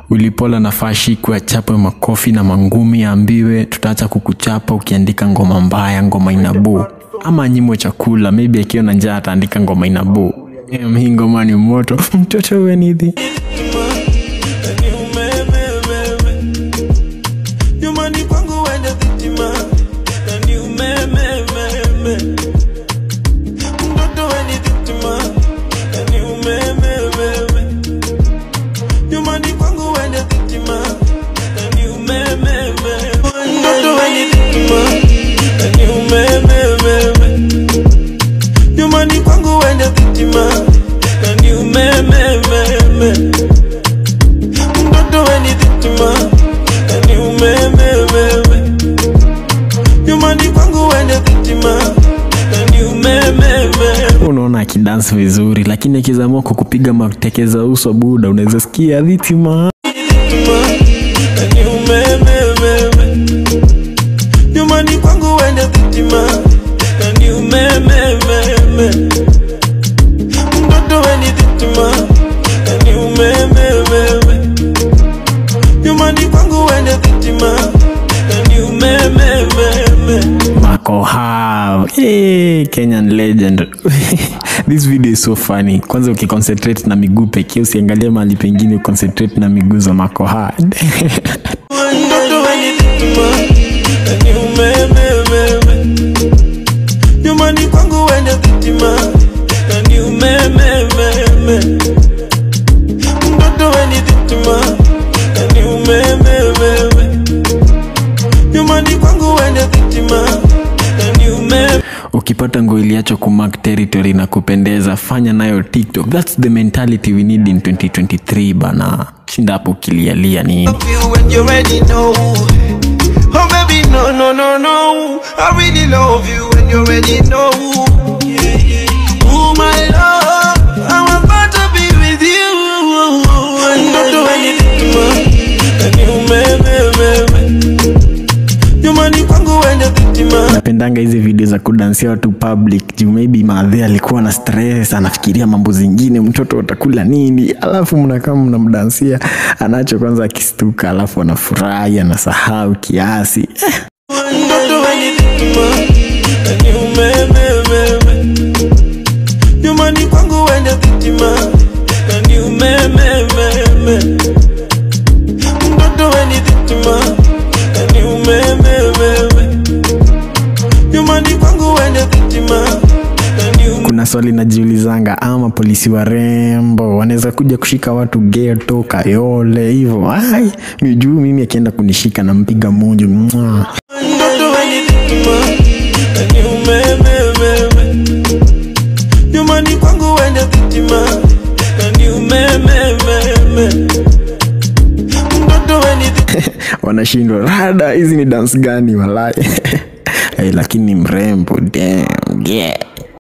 ulipola nafaa shikwe achapwe makofi na mangumi aambiwe tutaacha kukuchapa ukiandika ngoma mbaya ngoma inabuu ama anyimwe chakula maybe akiwa na njaa ataandika ngoma inabuu Em, hii ngoma ni moto mtoto wenidhi nyumbani kwangu wende dhitima na ni umemememe mtoto weni dhitima na ni umemememe nyumbani kwangu wende dhitima na ni umemememe mtoto weni dhitima na ni umemememe nyumbani kwangu wende dhitima na ni umemememe mtoto weni dhitima na ni umemememe nyumbani kwangu wende dhitima na ni umemememe unaona akidansi vizuri lakini akizamua kukupiga matekeza uso buda unaweza sikia dhitima na ni umemememe nyumbani kwangu wende dhitima na ni umemememe mtoto weni dhitima na ni umemememe nyumbani kwangu wende dhitima na ni umemememe makohav hey, kenyan legend this video is so funny kwanza ukiconcentrate na miguu pekee usiangalie mahali pengine uconcentrate na miguu za makoha mtoto weni dhitima na ni umemememe nyumbani kwangu wende dhitima na ni umemememe mtoto weni dhitima na ni umemememe nyumbani kwangu wende dhitima na ni umemememe ukipata nguo iliacho kumark territory na kupendeza fanya nayo tiktok thats the mentality we need in 2023 bana shinda hapo ukilialia nini love you when you already know. Oh baby, no, no, no, no. I really love you when you already know. Oh my love, I'm about to be with you. Mtoto weni dhitima, na ni umemememe. Nyumbani kwangu wende dhitima. napendanga hizi video za kudansia watu public juu maybe maadhe alikuwa na stress anafikiria mambo zingine mtoto atakula nini alafu mnakaa mnamdansia anacho kwanza akistuka alafu anafurahi anasahau kiasi eh, Mtoto weni dhitima, na ni umemememe. Nyumbani kwangu wende dhitima, na ni umemememe. Mtoto weni dhitima, na ni umemememe. Nyumbani kwangu wende dhitima, na ni umemememe. kuna swali najiulizanga ama polisi warembo wanaweza kuja kushika watu geto kayole hivo ai juu mimi akienda kunishika nampiga munju Mwah. Mtoto weni dhitima, na ni umemememe. Nyumbani kwangu wende dhitima, na ni umemememe. Mtoto weni dhitima. wanashindwa rada hizi ni dance gani walai hey, lakini mrembo damn, yeah.